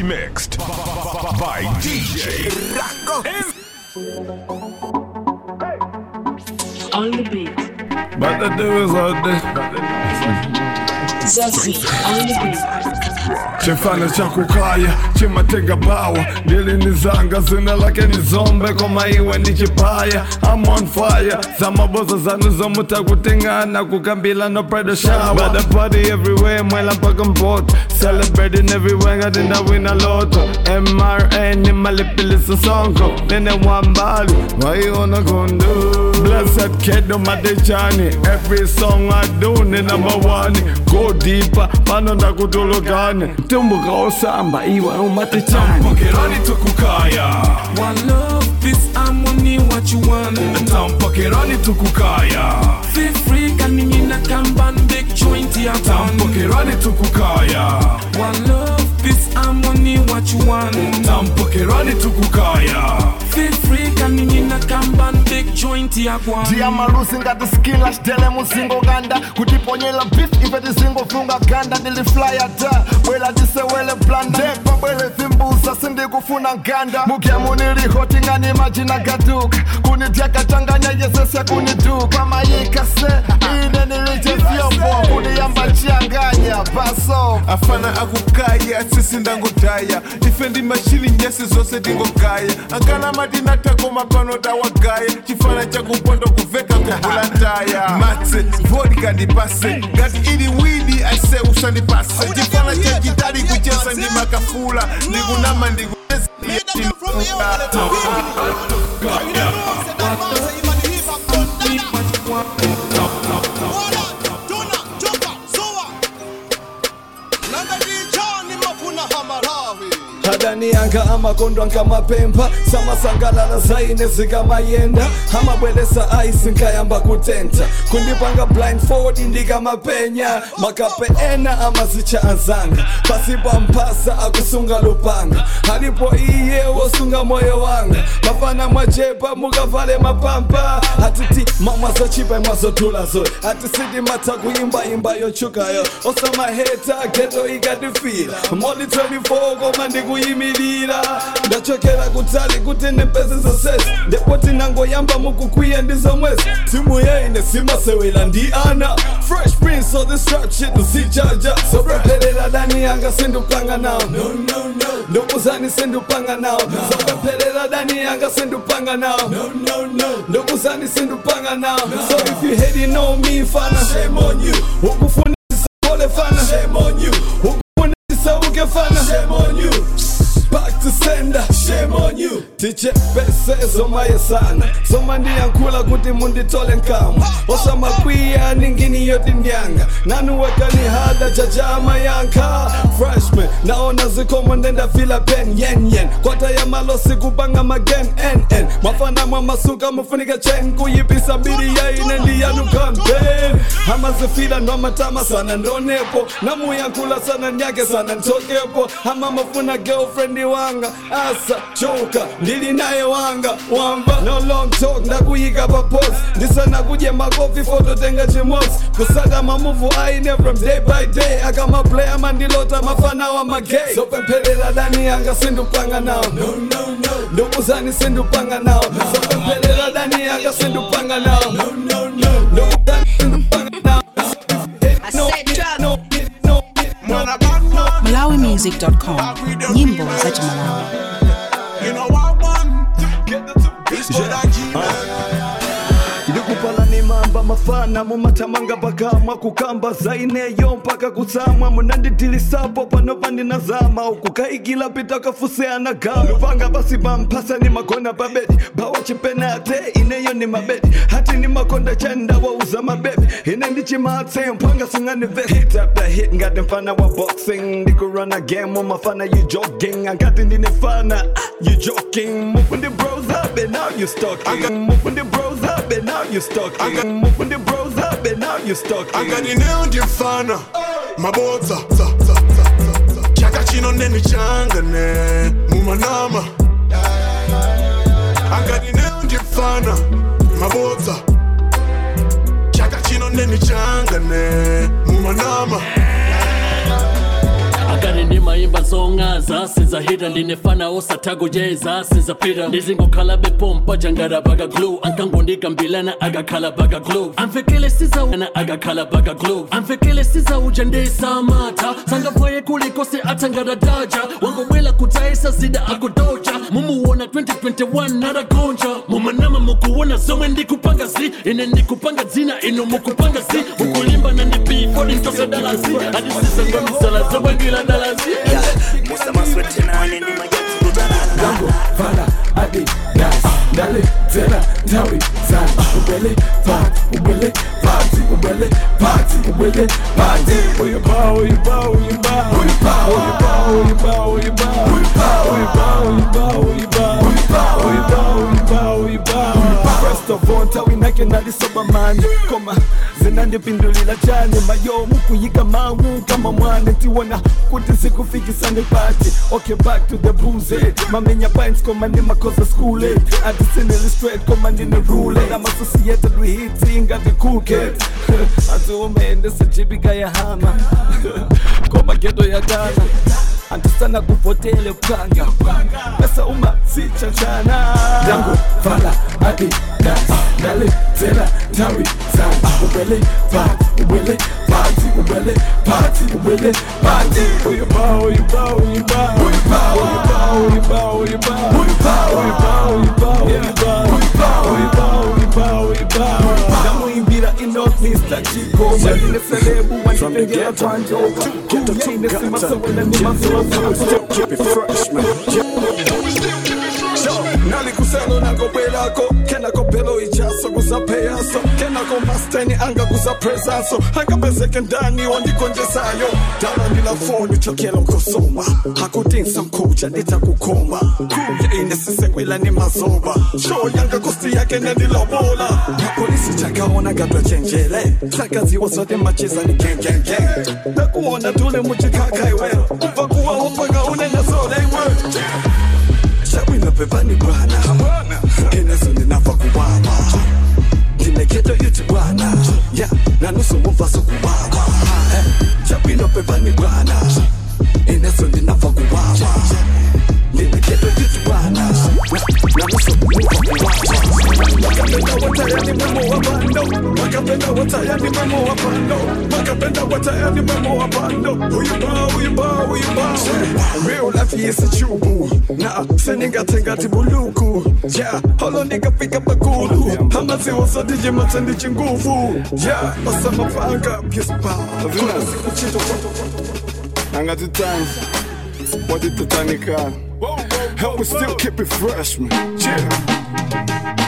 Remixed by DJ On the beat. But the do is all this. Zazie on the beat. chifana cha kukaya chimatenga bawa ndili ni zanga zina lake ni zombe koma iwe ndi chipaya I'm on fire za maboza zanu zomuta kutengana kukambila no pride shower But the party everywhere mwela mpaka mpoto celebrating everywhere ngati ndawina loto MRN ni malipilisa sonko nene wambali waiona kondo Blessed kid on my journey Every song I do ni number one Go deeper, pano ndakutulukane Tumbuka osamba iwe umatichani Pokerani tukukaya One love, this harmony, what you want. Tampokerani tukukaya Feel free, can me in a campan, big joint, ya one. Tampokerani tukukaya One love, this harmony, what you want. Tampokerani tukukaya Feel free, can me in a campan, big joint, ya one. njia marusi ngati skila shtele musingo ganda kutiponyela beef ife tisingofunga ganda ndiliflya ta bwela tisewele blanda ndepa bwele zimbusa sindikufuna nganda mukya munilihoti ngani majina gaduka kunityakatanganya yesesya kuniduka pamayika se ine nilichezyopo kuniyamba chiyanganya paso afana akukaya sisi ndangudhaya ife ndi mashini nyesi zose tingogaya angana matinatagoma pano dawagaya chifana chakupondo kuveka kugula ntaya matse vodka ndipase ngati ili widi aise usandipase chifana cha jitari kucheza ndi makafula ndikunama ndikucheza hadani yanga amakondo ankamapemba samasangalala zaine zikamayenda amabwelesa aisi nkayamba kutenta kundipanga blindfold ndikamapenya makape ena amazicha anzanga pasipa mphasa akusunga lupanga alipo iye wosunga moyo wanga mafana mwachepa mukavale mapampa atiti mamwa zachipa imwazodula zoe atisiti matha kuimbaimba yochukayo osamaheta geto ikatifira moli 24 koma ndikuyimirira ndachokera kutali kuti ndipeze zonsezi ndipo tinangoyamba mukukwiya ndi zomwezi timu yaine simasewera ndi ana fresh prince of this trap shit usijaja sopempherera dani yanga sindupanga nawo ndokuzani sindupanga nawo sopempherera dani yanga sindupanga nawo ndokuzani sindupanga nawo so if you hate you know me fana shame on you ukufundisa pole fana shame on you ukufundisa uke fana shame on you back to sender shame on you tichepese zomaye sana soma ndiyankhula kuti munditole nkamwa osamakwiya ningini yoti ndyanga nanuwekani hada chachama yankha freshman naona zikomo ndendafila pen yenyen kwata ya malosi kupanga magen nn mwafana mwamasuka mufunika chen kuyipisa mbiri yaine ndiyanu campaign amazifila ndomatama sana ndonepo namuyankhula sana nyake sana ntokepo ama mafuna girlfriend wanga asa choka ndili naye wanga wamba no long talk ndakuyika pa pose ndisana kudye makofi fototenga chimosi kusaka mamuvu aine from day by day akamaplaya mandilota mafana wa magay sopempherera dani yanga sindupanga nawo ndokuzani sindupanga nawo sopempherera dani yanga sindupanga nawo ndokuzani sindupanga nawo No, no, no, no. malawimusic.com nyimbo za chimalawi ndikupala ni mamba mafana mumatamanga pakamwa kukamba zaineyo mpaka kutsamwa munandidilisapo panopa ndinazama ukukaikila pita kafuseana gama lupanga basi pamphasa ni magona pabedi bawa chipenate ineyo ni mabedi hati ni makonda chenda wauza mabebi ine ndichimatse mpanga singani vest hit after hit ngati mfana wa boxing ndikurana game mafana you jogging angati ndine fana ah, you joking mufundi bros up and now you stalking mufundi bros up and now you stalking mufundi bros up and now you stalking anganineo ndimfana mabodza za, za, za, za, za. chaka chino nenichangane mumanama anganineo ndimfana mabodza chaka chino nenichangane mumanama akati ndima ndimayimba zongaza sizahita ndinefana osathakutyeza sizapita ndizingokhala bepompa jangara baga glu ankangondikambirana akakhala baga glu amfekele sizawena akakhala baga glu amfekele sizawuja ndisamata sangavoye kulikose athangadadaja wangobwela kutayisa zida akudoja mumuwona 2021 naragonja mumanama mukuwona zomwe ndikupanga zi ine ndikupanga dzina ino mukupanga zi mukulimba na ndipifo ndintose dalazi adisisangamisala zobwangila dalazi Gango, fala, adi, das, dale, tela, tawi, zan, ubele, pat, ubele, party, ubele, party, ubele, party. Uyuba, uyuba, uyuba, uyuba, uyuba, uyuba, uyuba, uyuba, uyuba, uyuba, uyuba, uyuba, uyuba, uyuba. First of all, tawi nake nalisoba mani, koma zinandipindulila chane mayo mukuyika mangu kama mwane tiwona kuti sikufikisane pati okay back to the booze mamenya pints koma ndi makosa school atisinili straight koma ndine rule I'm associated with hits ingati cool kid atiumende sijibika ya hama koma geto ya Ghana antisana kuvotele panga pesa uma sichachana yangu fala adi das dale tela tawi zan ubele pat ubele party ubele party ubele party uyuba uyuba uyuba uyuba uyuba uyuba uyuba uyuba uyuba uyuba uyuba uyuba uyuba uyuba ndamuimbira inot Mr. Chico Maline selebu wanipengela kwanjo Kumine simasowela ni nalikuselo nakobelako kenakopelo ijaso kusapeyaso kenako masteni anga kusaprezaso angapezeke ndani wandikonjesayo dala ndilafoni chokelo kosoma hakutinsa mkuja nditakukoma kuya inesisekwela ni mazoba sho yanga kosti yake nendilobola mapolisi chakaona katwachenjele sakaziwa zote macheza ni gengenge nakuona tule muchikakaiwe kuva kuwaho mpaka unenezoleiwe Shawina pepani bwana Inazo ninafa kuwawa Ndineketo yuti bwana Ya, na nusu muvaso kuwawa Shawina pepani bwana Inazo ninafa kuwawa Ndineketo yuti bwana Na nusu muvaso kuwawa Wakapenda watayani memo wa bando Wakapenda watayani memo wa bando Wakapenda watayani memo wa bando Uyuba, uyuba, uyuba Real life yes chubu Na seningati buluku Yeah, holo nikafika pakulu Hamaziwa zote jema ndichi nguvu Yeah, osama panga Piespa, kuna siku chito angati times watitatanika help me still keep it fresh man yeah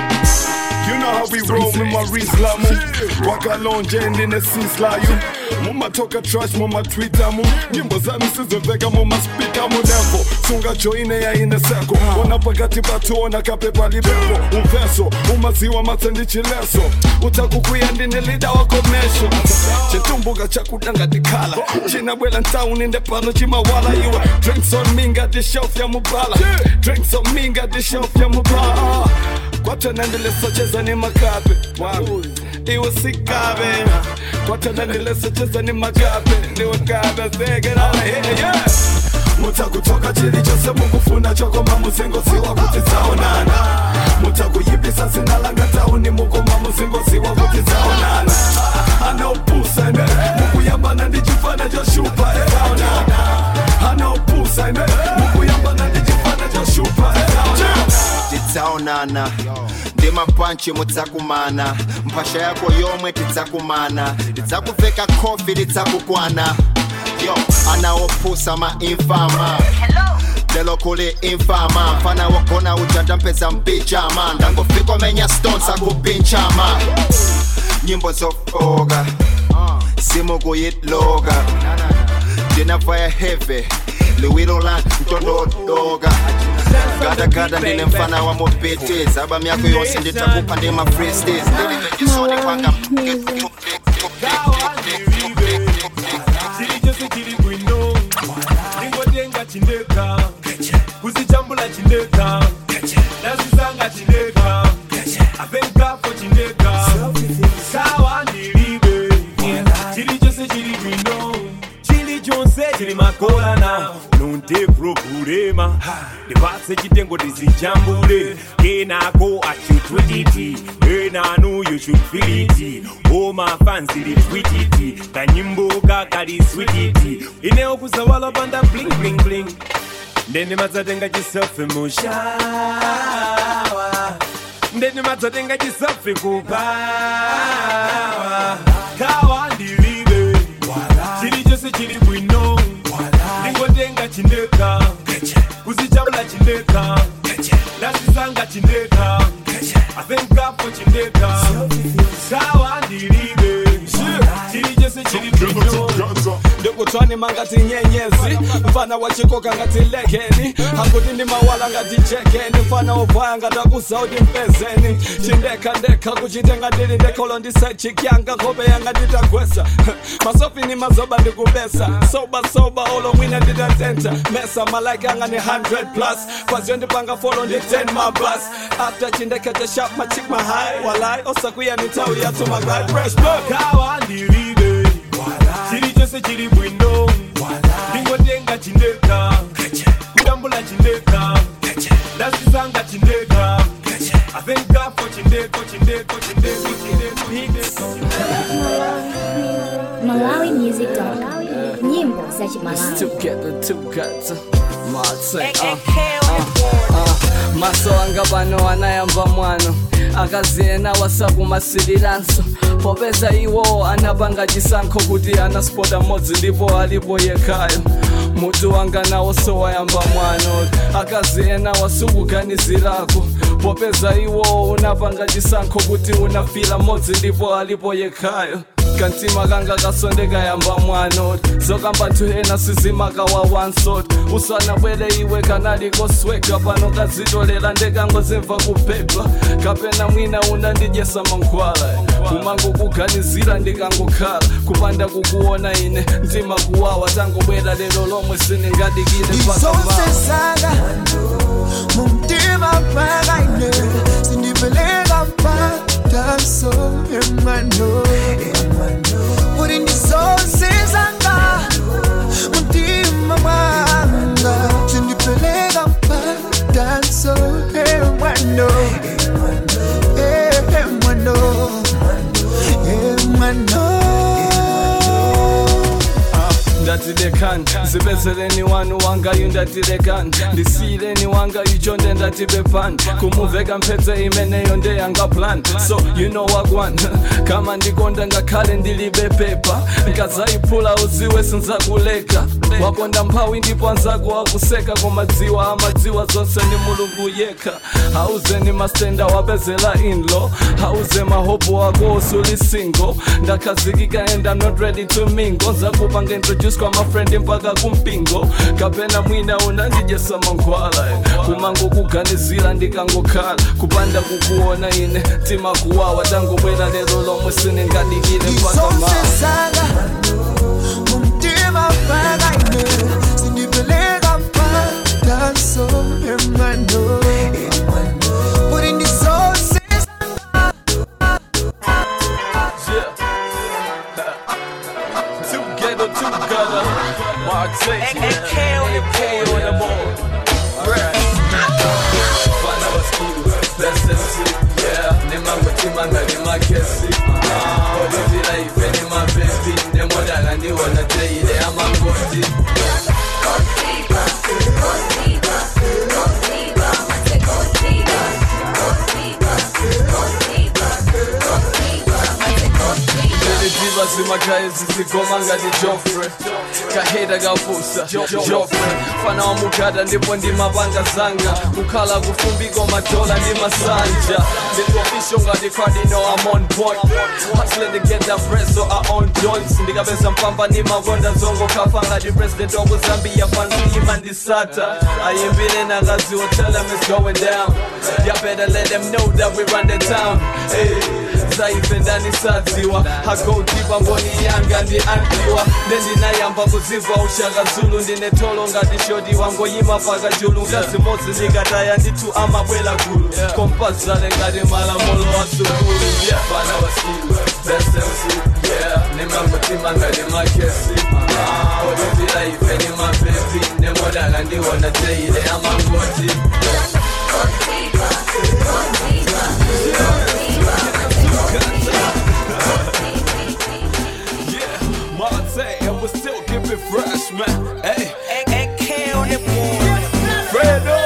You know how we roll with my Rizlamu wakalonje ndine sislayu mumatoka trash mumatwitter mu nyimbo zami sizoveka mumaspika munevo sunga joine yaine seko ona pakati patuona kapepa libepo umveso umaziwa matsendichileso utakukuya ndine lida wakomesho chitumbuka chakudanga tikhala chinabwela ntauni ndepano chimawala iwe drinks on me ngati shelf ya mubala drinks on me ngati shelf ya mubala kwatanandilesocheza ni makape iwe sikabe kwatanandilesocheza ni makape ndiwe kabe zegerala yeah. mutakutoka chili chose mukufuna chokoma muzingoziwa kuti dzaonana mutakuyibisa zinalanga tauni mukoma muzingoziwa kuti dzaonana anopusa ine mukuyambana ndichifana choshupa eaonana anopusa ine mukuyambana ndichifana choshupa eaonana tidzaonana ndi mapanchi mudzakumana mphasha yako yomwe tidzakumana tidzakuveka khofi lidzakukwana yo anawopusa mainfama lelo kuli infama mfana wogona ujanja mpeza mpichama ndangofika menya stones akupinchama nyimbo zofoka simukuyitloka ndinafaya heve liwilo la mtondodoka gadagada ndine mfana wa mopete zaba myako yonse nditakupha ndi mafreestes ndilivenjesoni kwanga chiri chose chiri bwino ndingotenga chindeka kuzichambula chindeka ndazisanga chindeka apenkafo chindeka sawa ndilibe chiri chose chiri bwino chili chonse chili makola salana nonte problema ndipatse chitengo tizijambule kenako achutwititi enanu you should feel it oh my fans retweetiti kanyimbo kakali sweetiti inewo kuzawala panda bling bling bling ndende madzatenga chisafe mushawa ndende madzatenga chisafe kupawa kawa ndilibe chili chose chili bwino ndingotenga chindeka kuzichabula chindeka ndazisanga chindeka avenkapo chindeka kawa ndilibe chili chose chili bwino ndikutwani mangati nyenyezi mfana wachikoka ngati lekeni hakuti ndi mawala ngati chekeni mfana ovaya ngati akusaudi mpezeni chindeka ndeka kuchitenga ndili ndekolo ndisechikyanga nkhope yanga nditagwesa masofi ni mazoba ndikubesa soba soba olo mwina nditatenta mesa malaika yanga ni 100 plus kwaziyo ndipanga folo ndi 10 mabus after chindeka cha sharp machik mahai walai osakuya ni tawi yatu magai fresh book kawa ndilibe chili chose chili bwino ndingotenga chindeka kudambula chindeka ndazisanga chindeka avenkapo chindeko chindeko chindeko chindeko Malawi Music nyimbo za Chimalawi. together together matse maso anga pano anayamba mwano akaziyena wasakumasiriranso popeza iwo anapanga chisankho kuti anaspota modzi ndipo alipo yekhayo mutu wanga nawo sowayamba mwano akaziyena wasukuganizirako popeza iwo unapanga chisankho kuti unafila modzi ndipo alipo yekhayo kantima kanga kasondeka yamba mwano zokamba nthu ena sizimakawa wansot usanabwere iwe kanali kosweka pano kazitolera ndekangozimva kupepa kapena mwina unandidyesa mankhwala kumangokuganizira ndikangokhala kupanda kukuona ine mtima kuwawa tangobwera lero lomwe siningadikile Isosesaka mumtima pakaine sindipeleka mpataso emwano kuti ndisosesanga mumtima mwanga sindipeleka mpataso emwano emwano emwano ndatilekani zipezereni wanu wangayu ndatilekani ndisiyireni wangayu chonde ndatipepani kumuveka mpedze imeneyo ndeyanga plan so you know wagwan kama ndikonda ngakhale ndilibe pepa nkazayiphula uziwe sinzakuleka wakonda mphawi ndipo anzako akuseka komadziwa amadziwa zonse ni mulungu yekha hauzeni mastenda wapezela inlo hauze mahopo wako usuli single ndakhazikika and I'm not ready to mingle nzakupanga introduce kwa mafrendi mpaka kumpingo kapena mwina unandijesa mankhwala kumango kuganizira ndikangokhala kupanda kukuona ine tima kuwawa tangobwera lero lomwe siningadikile mpaka ma isosesaka mumtima pakaine sindipeleka mpataso emwano kuti ndisosesanga Together, together, Marseille, AK on the K on the board. Fana waskidu, best MC, yeah. Nema mutima nga nema kesi. Olivira ife nema baby, nemodala ndi wana teile amangoti. Ziva zimakhaye zizigoma ngati Joffrey kaheda kavusa Joffrey fana wamugada ndipo ndimapanga zanga kukhala kufumbiko madola ndi masanja nditofisho ngati cardinal I'm on point hustling to get that bread so I own joints ndikapeza mpamba ni makonda zongo kafa ngati president wa Zambia fansi imandisata ayimbile nakaziwo tell them it's going down y'all better let them know that we run the town hey. zaife ndanisadziwa hagotipa mboni yanga ndi andiwa ndendinayamba kuzimva ushaka zulu ndine tolo ngati shoti wangoyima paka julu ngazimodzi ndikataya ndithu amabwela gulu kompazale ngati malamulo wa sukulu yeah. fana wasilu best MC yeah. ndima mutima ngati makesi odutira ife ni mapepi nemodala ndiwona teile amangoti Yeah, Marte, and we still keep it fresh, man. Hey, AK on the board. Fredo,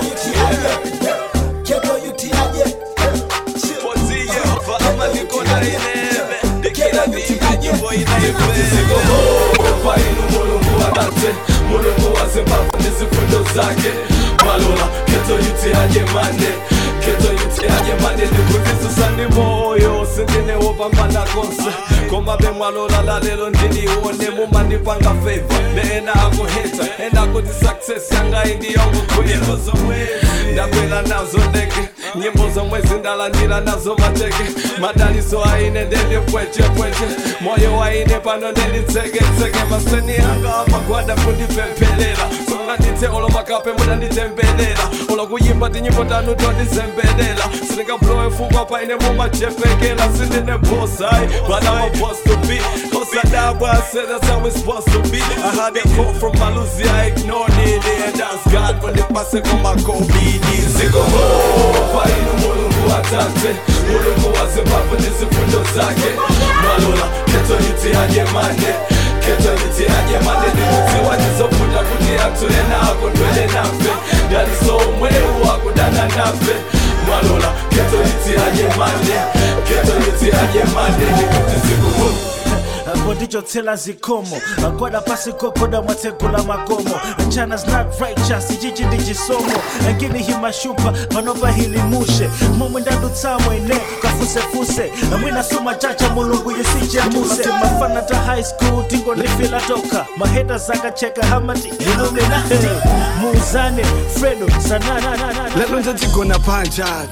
Keto yutiaje Potia, Fahama niko na inebe. Dikira diga jimbo inebe. Kwa inu mulungu adate, mulungu wa Zimbabwe nizifundo zake. Malola, keto yutiaje mane. Keto yutiaje mane ndikuzisusani moyo sindine wopambana konse koma bemwalola lalelo ndinione mumandipanga favor neena akuhita enda kuti success yanga indiyongokwela ndakwela nazo ndege nyimbo zomwezi ndalandira nazo mateke madaliso aine ndendipwechepweche moyo waine pano ndenditseketseke maseni anga amagwada kundipempelela songandithe olo makape mudanditembelela olo kuyimba tinyimbo tanu tondizembelela sindingablowe fukwa paine mumachepekela sindine bosai but I'm a boss to be Kosadabwa I said that's how it's supposed to be I had a call from Malusi I ignored it and that's God when they pass it on my COVID Ziko ho Fainu mulungu atate Mulungu wa Zimbabwe nizifundo zake Malola keto yuti haje mane Keto yuti haje mane Nikuti wajizofuta kuti atule nako ndwele nafe Daliso mweu wakudana nafe Malola keto yuti haje mane Keto yuti haje mane Nikuti siku ho apo ndichotsela zikomo agwada pasi kokoda mwatsekula makomo chana's not righteous ichichi ndi chisomo angini himashupa panopa hilimushe momwe ndadutsamwe ine kafusefuse mwina suma chacha mulungu yusichamuse mafana ta high school tingondifila toka maheta zakacheka hamati illuminati muuzane fredo sanana lelo nje tigona panjat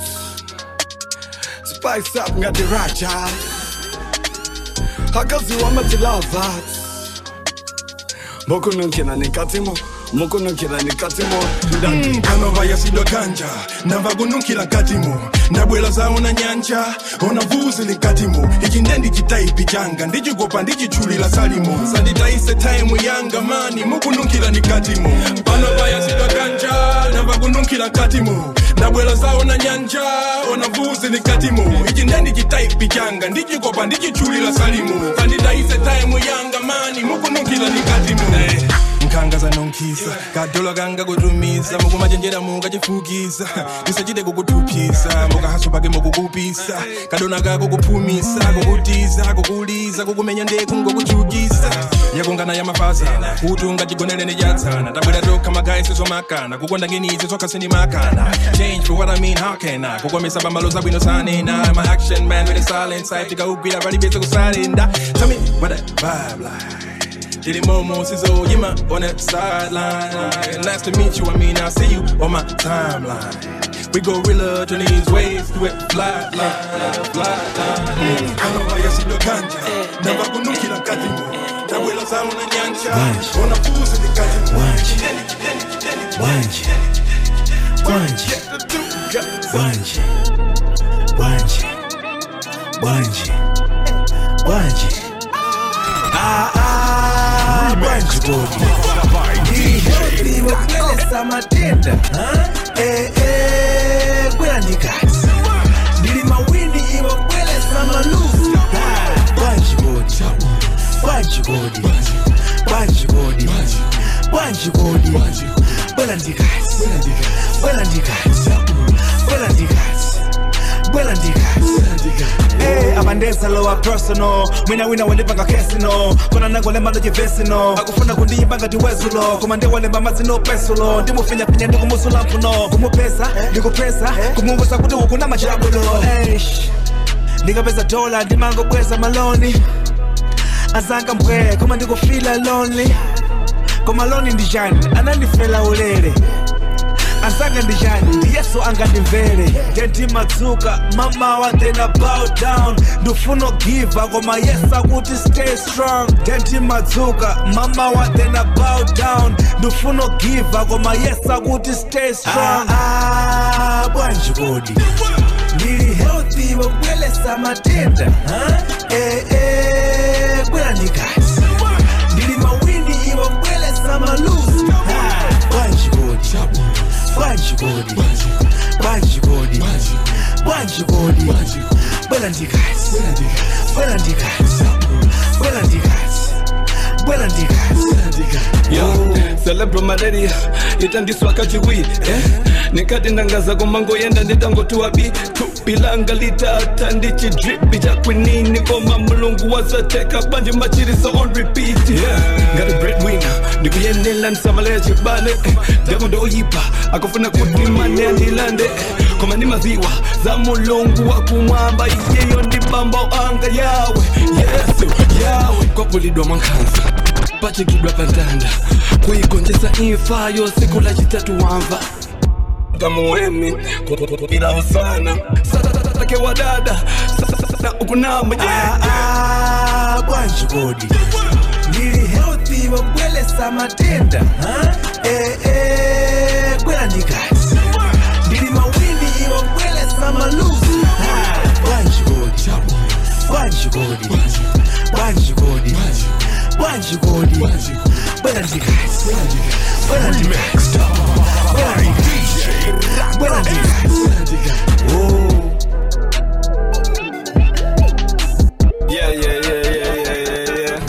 spice up ngati raja akaziwa matilavat mokunonkhela nekatimo mokunonkhela nekatimo Mm, panova yasidwa ganja ndamva kununkhila nkatimo ndabwela zawo na nyanja ona vuzi linkatimo ichi ndendi chitaipi changa ndichikopa ndichitchulila salimo sanditayise taimu yanga mani mukununkhila nikatimo panova yasidwa ganja ndamva kununkhila nkatimo ndabwela zawo na nyanja ona vuzi linkatimo ichi ndendi chitaipi changa ndichikopa ndichitchulila salimo sanditayise taimu yanga mani mukununkhila nikatimo nkhanga zanonkhisa kadola kanga kutumiza mukumachenjera mukachifukiza tisachite kukutuphisa mukahaso pake mukukupisa kadona kako kuphumisa kukutiza kukuliza kukumenya ndeku ngokuchukisa yakungana ya mafazana kuti ungachigonere nechatsana tabwera tokha magayi sizomakana kukonda ngenizi zokha sindimakana change for what I mean how can I kukomesa pambalo zabwino sanena my action man with a silent side tikaugwira palibese kusalenda tell me what that vibe like Diddy Momo Sizzle, you my on that sideline. Nice to meet you, I mean, I see you on my timeline. We go real to these ways, do it flat line, flat line. Kama ya sido kanja, namba kunukila katimo. Tabwela zamu na nyanja, ona fuzi ni katimo. Kideni, kideni, kideni, Wanje. Wanje. Wanje. Wanje. Wanje. Wanje. Ah, ah, Wanje Godi. Ndiwebwelesa matenda ha? Eh, eh, kwela ndikati ndili mawindi iwebwelesa maluzi Ah, Wanje Godi. Wanje Godi. Wanje Godi. Wanje Godi. Bwela ndikati bwela ndikati bwela ndikati bwela ndikati Eh, abandesa lowa personal mwina wina wandipanga kesino kona nangolemba ndojivesino akufuna kundiyimba ngati wezulo koma ndiwalemba mazino pesulo ndimufinyafinya ndikumusula mphuno kumupesa ndikupesa kumuvusa kuti ukuna machabulo Eish, ndikapeza dola ndimangobweza maloni azanga mbwe koma ndikufila lonely koma loni ndijani anandifela ulere asanga ndijani ndi yesu angandimvere ndentimadzuka mamawa then I bow down ndifuna giva koma yesu akuti stay strong ndentimadzuka mamawa then I bow down ndifuna giva koma yesu akuti stay strong ah, ah, bwanji kodi ndili healthy wobwelesa matenda huh? eh, eh, bwela ndikazi ndili mawindi iwe mbwelesa maluzi bwanjikodi bwanjikodi bwanjikodi bwanjikodi bwela ndikazi bwela ndikazi bwela ndikazi bwela ndikazi Yo, celebro malaria itandiswa kachiwi eh? nikati ndangaza komango yenda nditangotiwa bi tupilanga litata ndichidripi chakwinini koma mulungu wazateka bandi machirisa on repeat yeah. ngati breadwinner ndikuyenela ndisamaleya chibale eh, demo ndoyipa akufuna kuti mane andilande eh, koma ndimaziwa za mulungu wakumwamba iyeyo ndibamba anga yawe yesu yawe kwapulidwa mwankhanza pachikidwa pantanda kuigonjesa imfayo siku la chitatu wamva kamuwemi kupirawo sana satake wa dada sasa ukunama bwanjikodi ndili healthy wabwelesa matenda ha? eh, eh, bwela ndikazi ndili mawindi iwabwelesa maluzi bwanjikodi bwanjikodi bwanjikodi bwanjikodi bwela ndikazi bwela ndikazi bwela ndikazi oh Yeah, yeah, yeah, yeah, yeah,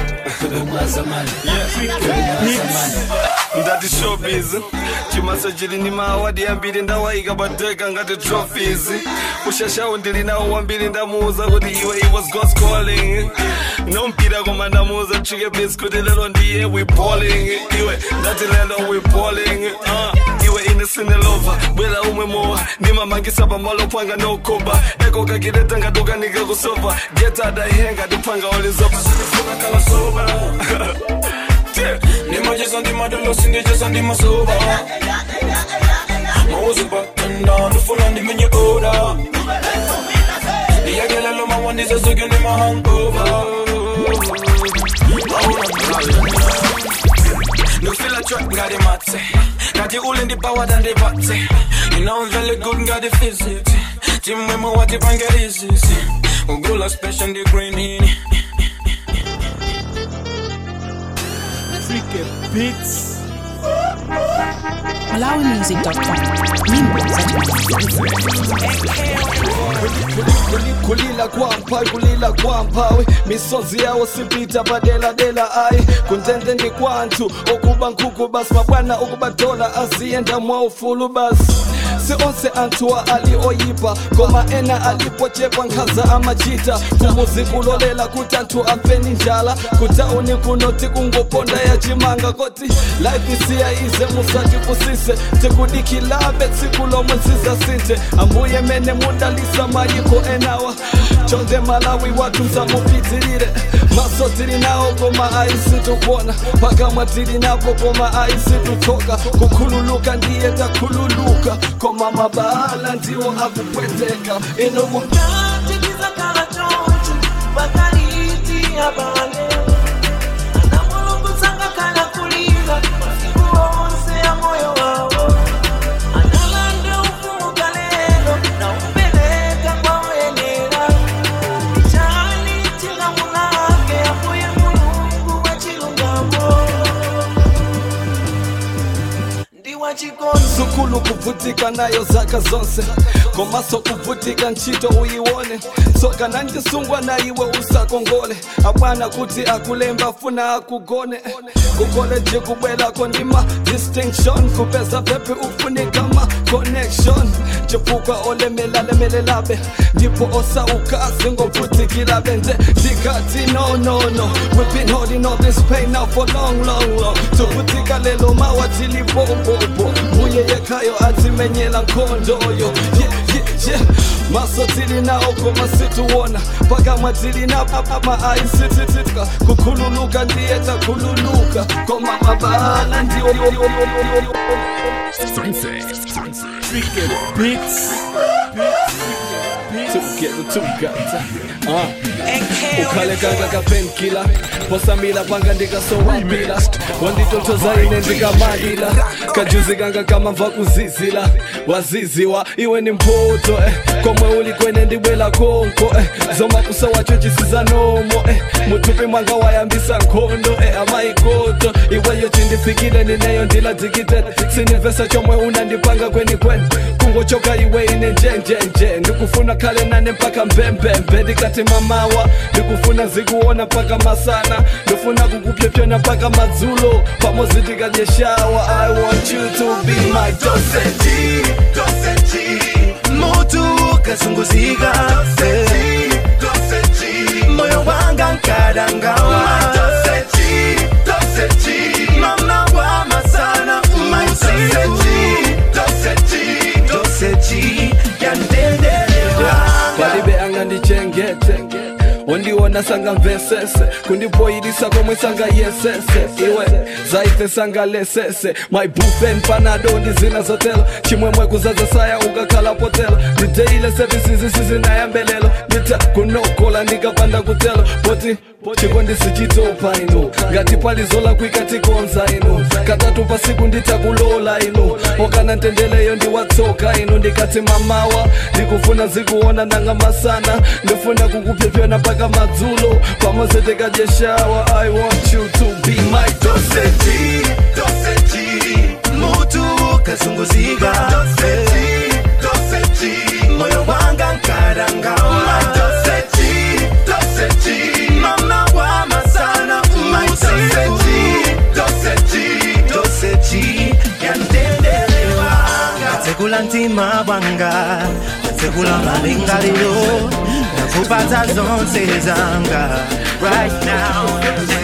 yeah, yeah. ndati showbiz chimasa chili ni maawadi ambiri ndawaika pateka ngati trophies ushashawu ndili nawo wambiri ndamuuza kuti iwe it was God's calling nompira koma ndamuuza chike bis kuti lelo ndiye we balling iwe ndati lelo we balling uh, iwe inesine lova bwela umwe mowa ndimamangisa pamalo panga nokoba eko kakileta ngaduka nikakusova geta daihenga ndipanga olizopa kala soba ndimacheza ndimadolo sindicheza ndimasoba mauzi batenda ndifuna ndimenye oda ndiyakelelo mawandizesuke ndimahangova ndikufila trap ngati matse ngati ule ndipawada ndipatse you know I'm very good ngati physics timwemwe watipange izisi ugula special ndi greenini Beats. malawimusic.com nyimbo za kulila kwampa kulila kwampawe misozi yawo sipita padeladela ayi kuntende ndi kwanthu okuba nkhuku basi mabwana okubadola aziyenda mwaufulu basi si onse anthuwa ali oyipa koma ena alipochepa nkhaza amachita kumuzi kulolela kuti anthu afeni njala kutauni kunoti kungoponda ya chimanga koti life isiya ize musatipusise tikudikilabe tsiku lomwe nzizasinthe ambuye mene mudalisa mayiko enawa chonde malawi wathu msamupitirire maso tili nawo koma aisitukuona pakamwa tili napo koma aisitutoka kukhululuka ndiye takhululuka koma mabala ndiwo akupweteka inomo tikizakala choncho pakaliti abale ana mulungu tsangakala kulira masiku onse ya moyo wawo analande ufumuka lero na upeleka kwa wenera chani chilamulake apoye mulungu wa chilungamo ndi wa chikono sukulu kuvutika nayo zaka zonse komaso kuvutika ntchito uyiwone tsoka nanjisungwa na iwe usakongole abwana kuti akulemba funa akugone kukoleji kubwelako ndima distinction kupeza pepe ufunika ma connection chifukwa olemelalemelelabe ndipo osauka zingovutikirabe nje ndikati no no no we've been holding all this pain now for long long long tuvutika lelo mawa tilipopopo mbuye yekhayo atimenyela nkhondoyo yeah, yeah, yeah. maso tili nawo koma situwona pakamwa tili napama aisititika kukhululuka ndiye takhululuka koma mabala ndiwo Beats. Together, together. ukhalekanga kapenkila posamila panga ndikasowapila wanditotoza ine ndikamalila kajuzikanga kamamva kuzizila waziziwa iwe ni mpoto eh. komwe uli kwene ndibwela konko eh. zomakusa wacho chisiza nomo eh. mutupi mwanga wayambisa nkhondo eh. amaikoto iweyo chindifikile nineyo ndiladzikite sinivesa chomwe unandipanga kweni kweni kungochoka iwe ine njenjenje ndikufuna khale nane mpaka mbembembe ndikati mamawa ndikufuna zikuona mpaka masana ndifuna kukupyepyona mpaka madzulo pamozi tikadyeshawa i want you to be my doseji doseji mutu ukazunguzika moyo wanga nkadangawa mama wama sana doseji yandendelewa palibe angandichengete wandiona sanga mvesese kundipoyilisa komwe sanga yesese iwe zaite sanga lesese my bufen panado ndizina zotelo chimwemwe kuzaza saya ukakhala potelo ndideile services sizinayambelelo ndita kunokola ndikapanda kutelo poti chiko ndisichitopa ino ngati palizola kwikatikonza ino katatu pasiku nditakulola ino okana ntendeleyo ndiwatsoka ino ndikati mamawa ndikufuna zikuona nanga masana ndifuna kukupyepyona mpaka madzulo pamose tikadyeshawa i want you to be my doseji doseji mutu ukazunguzika moyo wanga nkadangawa mama wama sana doseji yandendelewa Nasekula ntima bwanga Nasekula malingaliro Nakupata zonse zanga Right now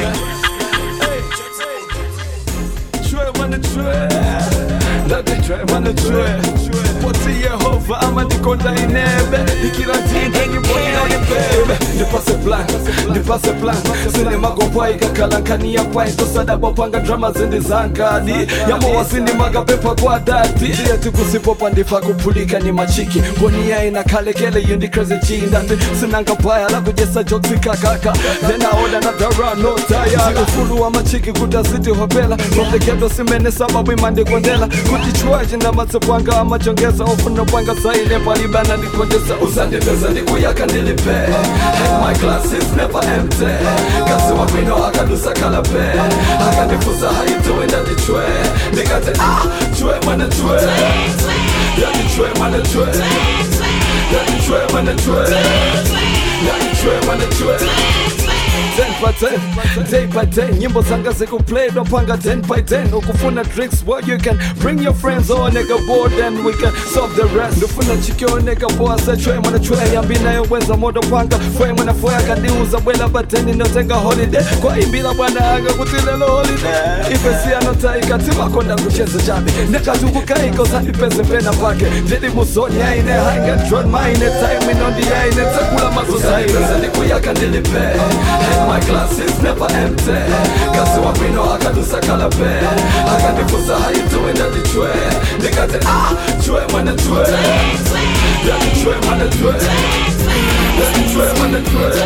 Trey, man, the Trey. Let the Trey, man, the Trey. Poti Yehova ama ndikonda inebe ikila tinga ngibonera nibebe ndipase plan ndipase plan sine magompa ikakalankania pai tosadabo panga drama zindi zankadi yamowasini magapepa kwa dati eti kusipopa ndifa kupulika ni machiki bonia ina kalekele yindi crazy chindati sinanga paya la kujesa joksi kakaka then I order another run no tire ufulu wa machiki kutaziti hopela notekedo simene sababu imandikondela kutichwaji na matsepwanga amachongeza ofuna pwanga zaine palibana ndikondesa usandipeza ndikuyaka ndilipe And my glass is never empty kasi wapino akadusa kalape akandifusa how you doing that chwe ndikati ah chwe mana chwe yani chwe mana chwe yani chwe mana chwe yani chwe mana chwe 10 by 10, day by day nyimbo zanga zikuplay dopanga 10 by 10 ukufuna drinks well you can bring your friends or nigga board and we can solve the rest ndofuna chikyo nigga boy say chwe mwana chwe yambi nayo wenza modo panga fwe mwana fwe akandiuza bwela bateni notenga holiday kwa imbila bwana anga kutilelo holiday ifesi anotaika timakonda kucheza chabe nekatukukaiko zandipeze pena pake ndidi musoni aine hainga dron maine time inondi aine takula mazozaine zandikuyaka ndilipe my glass is never empty kasi wapino akadusa kalape akandifusa how you doing that chwe ndikati ah chwe mwana chwe yani chwe mwana chwe yani chwe mwana chwe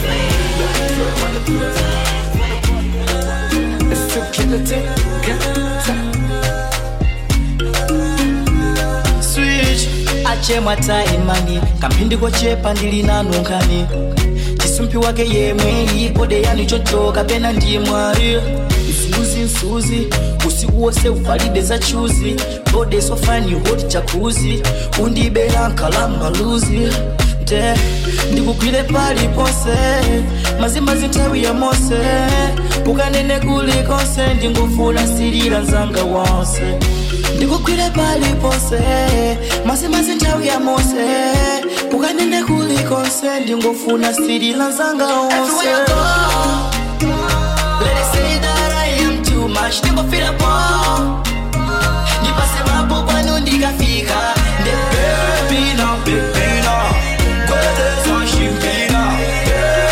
It's to kill it, switch achemwa taimani kamphindi kochepa ndili nanu nkhani chisumpi wake yemwe ipode yani chochoka pena ndiye mwari msuzi msuzi usiku wose uvalide za chuzi bode sofani hoti chakuzi undibera nkalamba luzi nte ndikugwire pali ponse mazimazi nthawi ya mose ukanene kulikonse ndingufuna sirira nzanga wonse ndikugwire pali ponse mazimazi nthawi ya mose ukanene kulikonse ndingufuna sirira nzanga wonse Let it say that I am too much, ndingofira po ndipase mapo kwanu ndikafika nde bebina bebina kweleza shimbina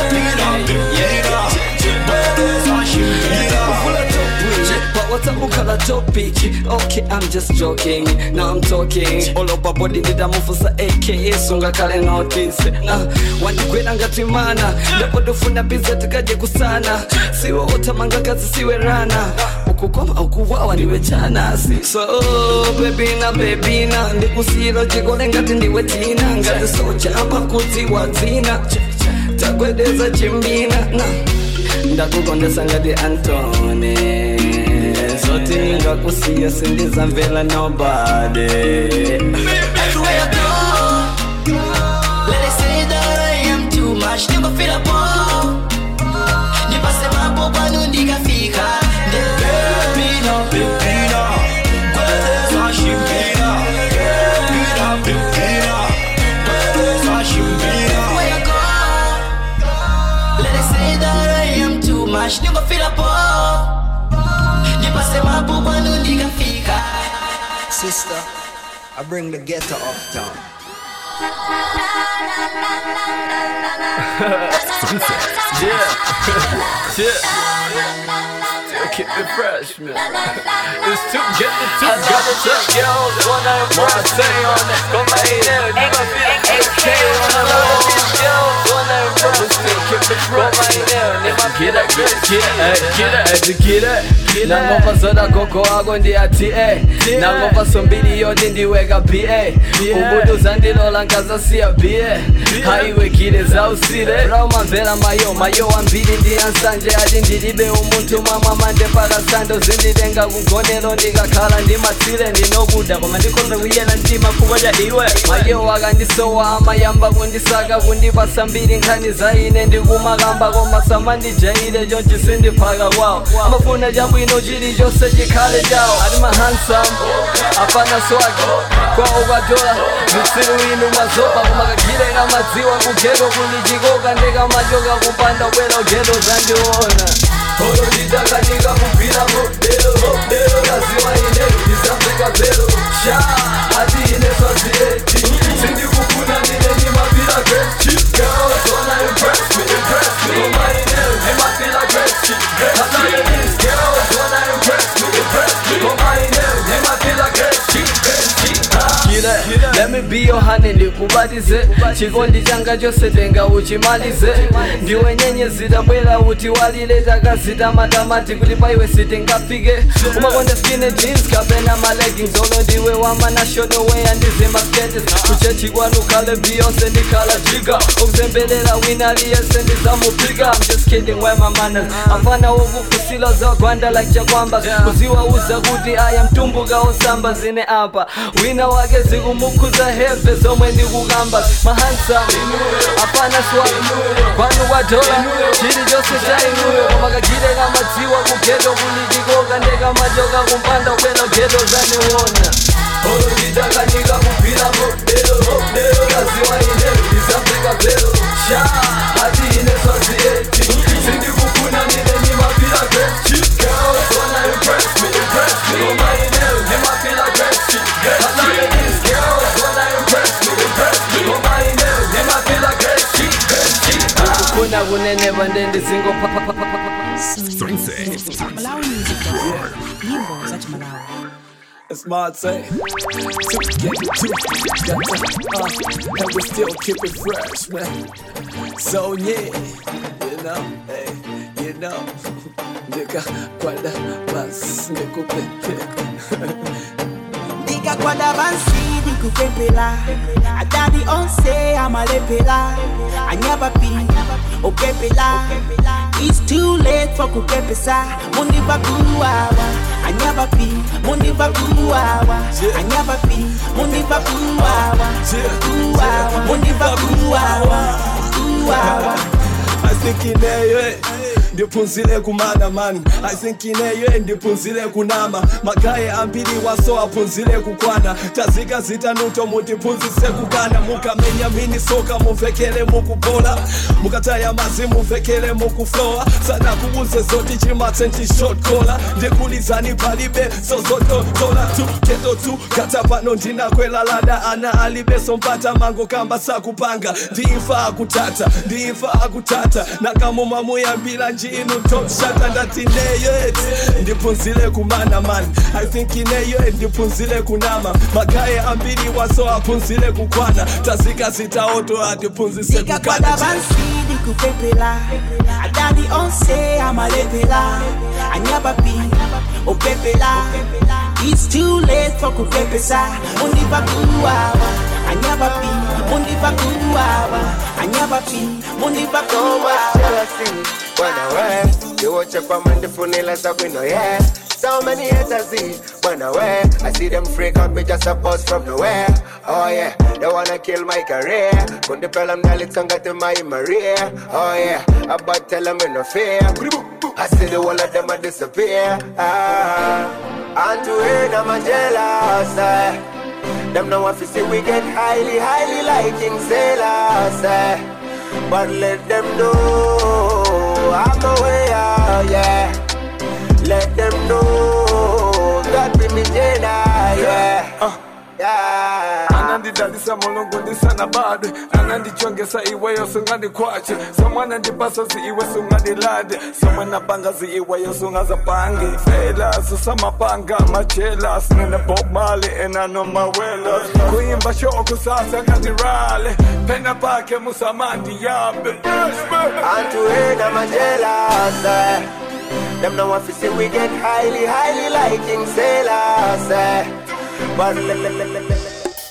bebina bebina kweleza shimbina whatsapp ukhala a topic okay i'm just joking now i'm talking all over body ndidamufusa aka sunga kale notice uh, wandigwera ngati mana ndipo tofuna biza tikaje kusana siwe otamanga kazi siwe rana ukukoma ukuwawa ndiwe chanasi so bebina bebina ndikusiro chikole ngati ndiwe tina ngati sochapa kuti wadzina takwedeza chimbina na ndakukondesa ngati antone zoti ningakusiya sindizamvela nobody Everywhere I go, let it say that I am too much. Never feel a ball. Nipase mambo kwanu ndikafika. Pepina, pepina, kweza shimbira. Pepina, pepina, kweza shimbira. Everywhere I go, let it say that I am too much. Never feel a ball. Nipase mambo kwanu ndikafika. Sister, I bring the ghetto uptown. yeah, yeah. Still keep it fresh, man. It's too get the two got the two girls wanna impress me on it. Go lay there, you gonna feel AK on the low. These girls wanna impress me. Still keep it fresh. Go lay there, nigga. Get it, get it, get it, get it, get it. nangomva zoda gogo wako ndi ati e nangomva sombiri yoti ndiweka ba ubuduza ndilola nkazasiya ba haiwekile zausile raumamvera mayo mayo ambiri ndi ansanje ati ndilibe umunthu mwamwa mande parasando zinditenga kugonero ndikakhala ndimatsile ndinokuda koma ndikonza kuyena mtima kuba cha iwe mayo akandisowa amayamba kundisaka kundipasa mbiri nkhani za ine ndikumakamba koma samandijaile chonchi sindiphaka kwawo amafuna chabwino chilichonse chikhale chawo ati mahansam apana swagi kwawo kwatola msilu inu mazopa kumakagireka madziwa kugeto kulichikoka ndekamachoka kupanda bwera ugeto zandiona olo ndidakanika kugwira modelo modelo laziwa ine ndisafika velo sha ati ine swazieti sindikufuna ndine ndimapira great girls wanna impress me impress me koma ine ndimapira great Another these girls wanna impress me impress me koma ine ndimapira great Kire, let me be your honey ndikubatize chikondi changa chose tenga uchimalize ndiwe nyenyezi tabwera uti walile takazita matamati kuti paiwe sitingafike umakonda skinny jeans kapena maleggings olo ndiwe wama national way andizima skates kuchechi kwanu khale beyonce ndikhala jiga ukuzembelela wina aliyese ndizamupika I'm just kidding where my manners afana wokufusila zagwanda like chakwamba kuziwauza kuti aya mtumbuka osamba zine apa wina wake zikumukhuza heve zomwe ndikukamba mahansa apana swag kwanu kwadola chilichonse cha inuyo koma kagireka madziwa kugeto kulichikoka ndekamachoka kumpanda kwena geto zaniwona olo ndidakanika kugwira modelo modelo laziwa ine ndisafika velo sha ati ine swazieti sindikufuna ndine ndimapira great girls wanna impress me impress me koma ine ndimapira great Another these girls wanna impress me impress me koma ine ndimapira great ukufuna kuneneva ndendizingo Malawi Music Festival. Nyimbo za Malawi. Smart say, to get it to, got to, uh, and we still keep it fresh, man. So yeah, you know, hey, you know, nigga, kwada bas, nikupepe. ndikakwada pansi ndikupepela adadi onse amalepela anyapapi opepela It's too late for kupepesa mundiva kuwawa anyapapi mundiva kuwawa anyapapi mundiva kuwawa kuwawa mundiva kuwawa kuwawa I think ineyo ndiphunzile kumana mani I think ineyo ndiphunzile kunama magaye ambiri waso aphunzile kukwana tazika zitanuto mutiphunzise kukana mukamenya mini soka muvekele mukubola mukataya mazi muvekele mukuflowa sana kubuze zoti chimatse ntishotkola ndikulizani palibe zozototola tu keto tu kata pano ndinakwela lada ana alibeso mpata mango kamba sakupanga ndimfa akutata ndimfa akutata nakamuma muyambila njira ati inu top shata ndati neyo eti ndiphunzile kumana mani i think ineyo ndiphunzile kunama magaye ambiri waso aphunzile kukwana tazika zitaoto atiphunzise Ndikakwada kukana bansi ndikupepela adadi onse amalepela anyabapi opepela It's too late for kupepesa mundiva kuwawa anyabapi mundiva kuwawa anyabapi mundiva kuwawa Bwana we, kiwoche kwa mandifunila za wino yeah So many haters see, Bwana we I see them freak out me just a bust from nowhere Oh yeah, they wanna kill my career Kundi pela mnalitonga to my Maria Oh yeah, about tell them in no fear I see the whole of them a disappear ah, And to hear them a jealous eh. Them know if you see we get highly, highly like King Sailors eh. But let them know I'm the way out, yeah. Let them know God be me Jedi, yeah. Uh, yeah. anandidalisa mulungu ndisana bado anandichongesa iweyo sungandikwache somwana ndipasozi iwe sungandilade somwana bangazi iweyo sungazapange fela susamapanga machelas nene bob mali enanomawelas kuimba shoko sasa ngatirale pena pake musamandi yabe And to hear them a jealous, eh. Them know if you see we get highly, highly like King Sailors, eh. But le- le- le- le- le-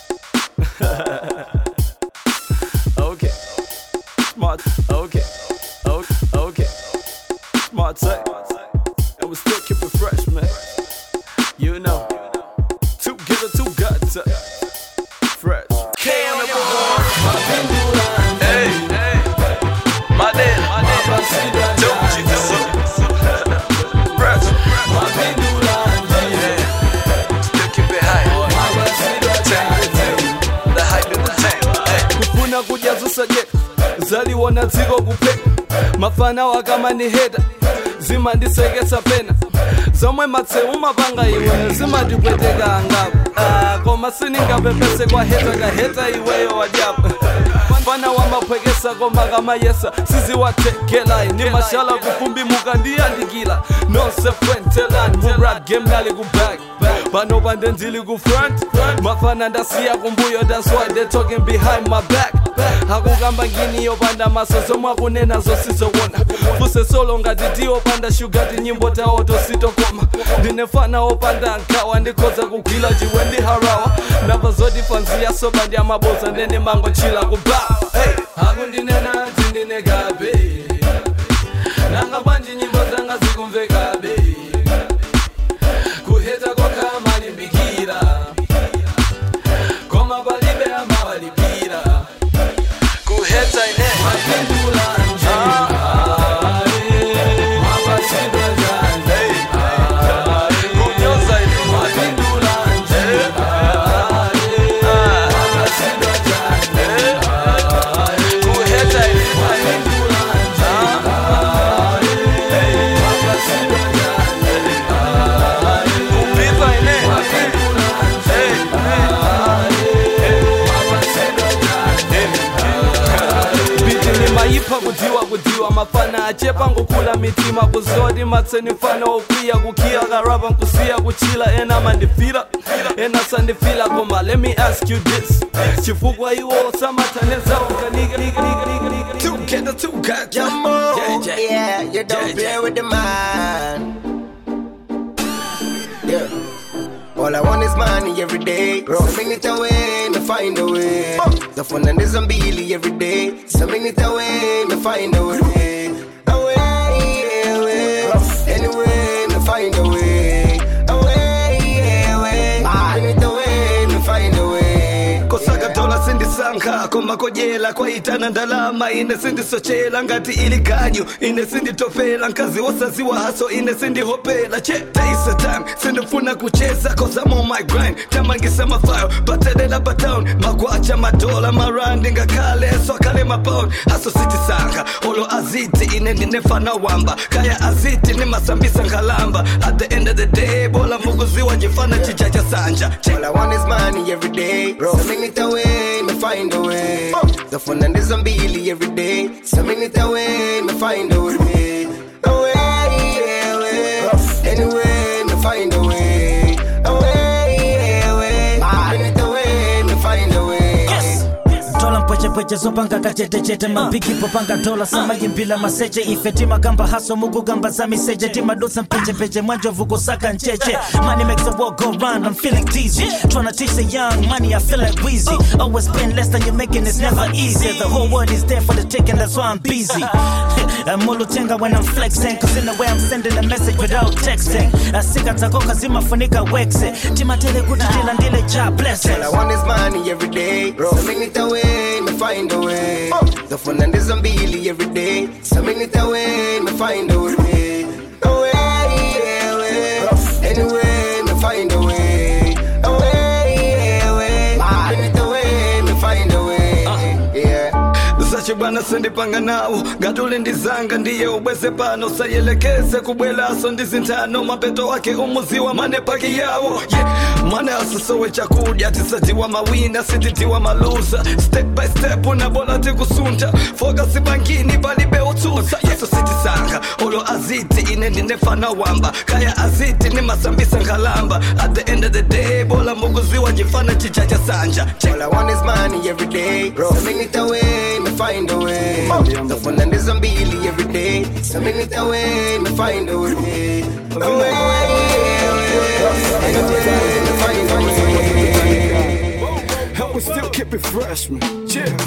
okay. Smart. Okay. Okay. Okay. Smart say. And we still keep it fresh, man. You know. Two killer, two guts. Fresh. K on the board. Hey, hey. Madel, Madel. Don't you do Fresh. Yeah. Still keep it high. The hype in the tank. Hey. kufuna kujazusa je zaliwa na dziko kupeka mafana wakama ni heta zimandisekesa pena zomwe matseu mapanga iwe zimandipweteka angapo Ah, koma siningapepese kwa heta kaheta iweyo wadyapo fana wamaphwekesa koma kamayesa siziwathekelayi ni mashala kufumbi mukandiyandikila nonse fwentelani mu rap game nali kuback pano pande ndili ku front mafana ndasiya kumbuyo that's why they talking behind my back akukamba ngini yopanda maso zomwe akunena zosizowona fuse solo ngati tiopanda shugati nyimbo tawo tositokoma ndinefana opanda nkhawa ndikhoza kugwila chiwe ndi harawa ndamva zoti fanziya soba ndi amaboza ndene mango chila kubawa hey. akundinena tindinekabe nanga bwanji nyimbo zanga zikumvekabe kuheta kokha malimbikira koma palibe amawalipira kuheta ine mapindula nje mapasidwa janje kunyoza ine mapindula nje mapasidwa janje kuheta ine mapindula nje mapasidwa janje kupita ine biti nimayipha kudziwa kudziwa mafana achepa ngokula mitima kuzoti matseni mfana okwiya kukhiya karapa nkusiya kuchila ena mandifila ena sandifila koma let me ask you this chifukwa iwo samathanezawo tukenda tukata Yeah, you don't play with the man. Yeah. All I want is money every day. So bring it away, me find a way. The fun and the zombie every day. So bring it away, me find a way. Away, away. Anyway, me find a way. Away, away. Bring it away, me find a way. kosaka dola sindisankha koma kojela kwaitana ndalama ine sindisochela ngati ili ganyu ine sinditopela nkazi wosaziwa haso ine sindihopela che taisa time sindifuna kucheza cause I'm on my grind tamangisa mafayo batelela batown magwacha madola marandi ngakhale swakale mapound haso sitisankha olo aziti ine ndinefana wamba kaya aziti nimasambisa ngalamba at the end of the day bola mukuziwa njifana chichacha sanja All I want is money every day. So bring it away, me find a way. The fun and the zombie every day. So bring it away, me find a way. pwechepweche zopanga kachetechete mapikipo panga dola samayimbila maseche ife timagamba haso mukugamba za miseche timadusa mpechepeche mwanjovu kusaka ncheche money makes the world go round i'm feeling dizzy tryna teach the young money i feel like wheezy always spend less than you're making it's never easy the whole world is there for the taking that's why i'm busy I'm mulutenga when I'm flexing Cause in the way I'm sending a message without texting Asika takoka zimafunika wexe Timatele kuti tilandile cha blessings All I want is money every day. So make it away, me find a way. The fun and the zombie every day. So make it away, me find a way. A way, yeah, way. Anyway, me find a way. A way, yeah, way. Make it away, me find a way. Yeah. zache bwana sendipanga nawo ngatule ndizanga ndiye ubweze pano sayelekeze kubwelaso ndizintano mapeto wake umuziwa mane paki yawo yeah. mane asisowe chakudya tisatiwa mawina sititiwa maluza step by step unabola tikusunta fokasi bankini palibe utsusa yeso sitisanga olo aziti ine ndinefana wamba kaya aziti nimasambisa ngalamba at the end of the day bola mukuziwa njifana chichacha sanja All I want is money every day. So make it away, me find a way. The fun and the zombie every day. So make it away, me find a way. A way, yeah, way. Me find a way. Help us still keep it fresh, man. Chill.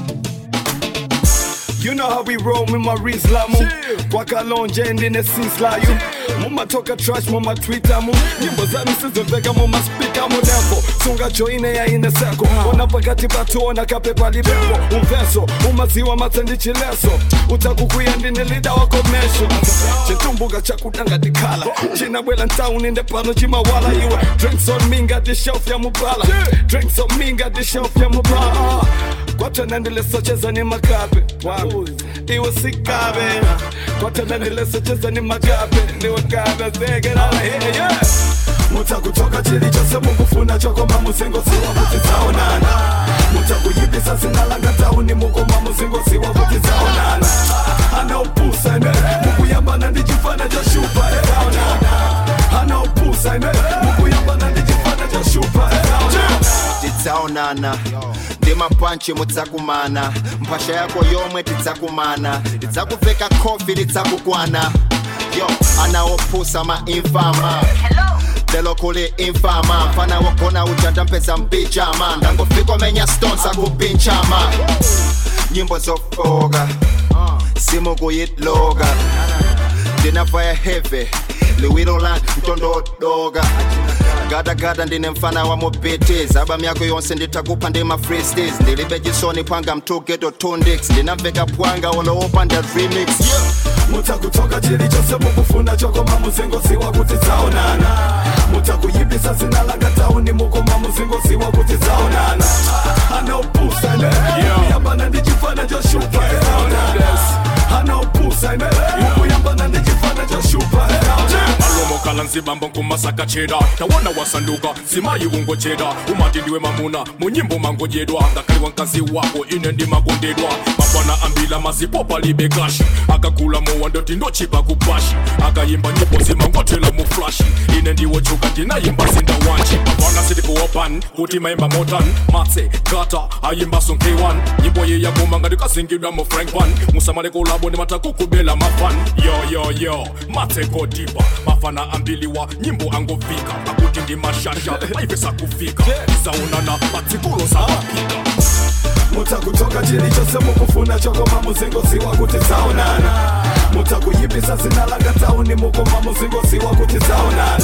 You know how we roll with my Rizlamu wakalonje ndine sislayu mumatoka trash mumatwitter mu nyimbo zanu sizoveka mumaspika munepo sunga joine yaine seko ona pakati patuona kape palibepo umveso umaziwa matsendichileso utakukuya ndine lida wako mesho chitumbuka chakudanga dikhala chinabwela ntauni ndepano chimawala iwe drinks on me ngati shelf ya mubala drinks on me ngati shelf ya mubala kwatona ndilesocheza ni makape wangu iwe sikabe kwatona ndilesocheza ni makape ndiwe kabe zegerala here yeah mutakutoka chili chose mukufuna chokoma muzingo siwa kuti dzaonana mutakuyibisa sinalanga tauni mukoma muzingo siwa kuti dzaonana anaupusa ine mukuyambana ndi chifana cha shupa eaonana anaupusa ine mukuyambana ndi chifana cha shupa eaonana tidzaonana ndi mapanchi mudzakumana mphasha yako yomwe tidzakumana tidzakuveka khofi lidzakukwana yo anaopusa mainfama lelo kuli infama mfana wogona uja ndampeza mpijama ndangofika menya stones akupinchama nyimbo zofoka simukuyitloka ndinafaya heve liwiro la mtondodoka gadagada ndine mfana wa mobiti zaba myako yonse nditakupha ndima freestis ndilibe chisoni phwanga mtugeto tundix ndinamveka phwanga oloopa nda remix mutakutoka chili chose mukufuna chokoma muzingo siwa kuti dzaonana mutakuyibisa sinalanga tauni mukoma muzingo siwa kuti dzaonana anaupusa ine mukuyambana ndi chifana cha shupa eaonana anaupusa ine mukuyambana ndi chifana cha shupa eaonana alomokala nzibambo nkumasaka cheda tawona wasanduka simayi ungocheda umati ndiwe mamuna munyimbo mangojedwa ngakaliwa nkazi wako ine ndimakondedwa mafana ambila mazipopa libe kashi akakula mowandoti ndochipa kupashi akayimba nyimbo zimangotela mu flashi ine ndiwochuka ndinayimba zinda wanchi mafana sitikuwopan kuti mayimba motan matse gata ayimba sonk1 nyimbo ye yakoma ngati kasingidwa mu frank pan musamale kolabo ndi matakukubela mafan yoyoyo matse kodipa mafana ambiliwa nyimbo angofika akuti ndi mashasha maivesa kufika izaonana matsikulo sabapika mutakutoka chili chose mukufuna chokoma muzingo siwa kuti dzaonana mutakuyibisa zinalanga tauni mukoma muzingo siwa kuti dzaonana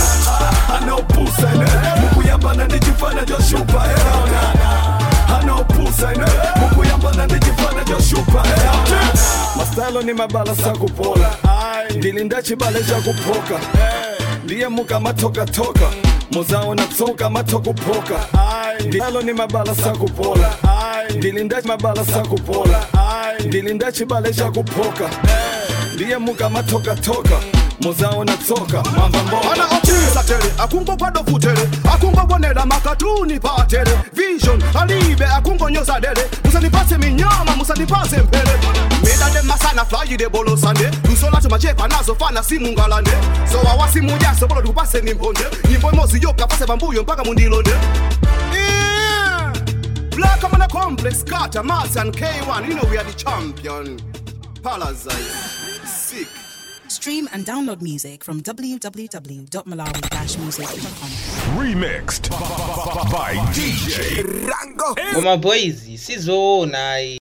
anaupusa ine mukuyambana ndi chifana cha shupa eaonana anaupusa ine mukuyambana ndi chifana cha shupa eaonana mastalo ni mabala sakupola ndilinda chibale chakupoka ndiye muka matokatoka muzaona tsoka matokupoka ndalo ni mabala sakupola ndilinda mabala sakupola ndilinda chibale chakupoka ndiye muka matokatoka muzaona tsoka mamba mbona ana ochiza tere akungopado futere akungobonera makatuni pa television alibe akungonyoza dere musanipase minyama musanipase mpere medade masana flyide bolosande lusolacho machepa nazo fana simungalande so awasimujaso bolo tikupase ni mphonde nyimbo imozi yoka pase pambuyo mpaka mundilonde Yeah. Black I'm on a complex, Carter, Mars and K1. You know we are the champion. Parasite. Sick. Stream and download music from www.malawi-music.com. Remixed by DJ Ngoma boys sizoona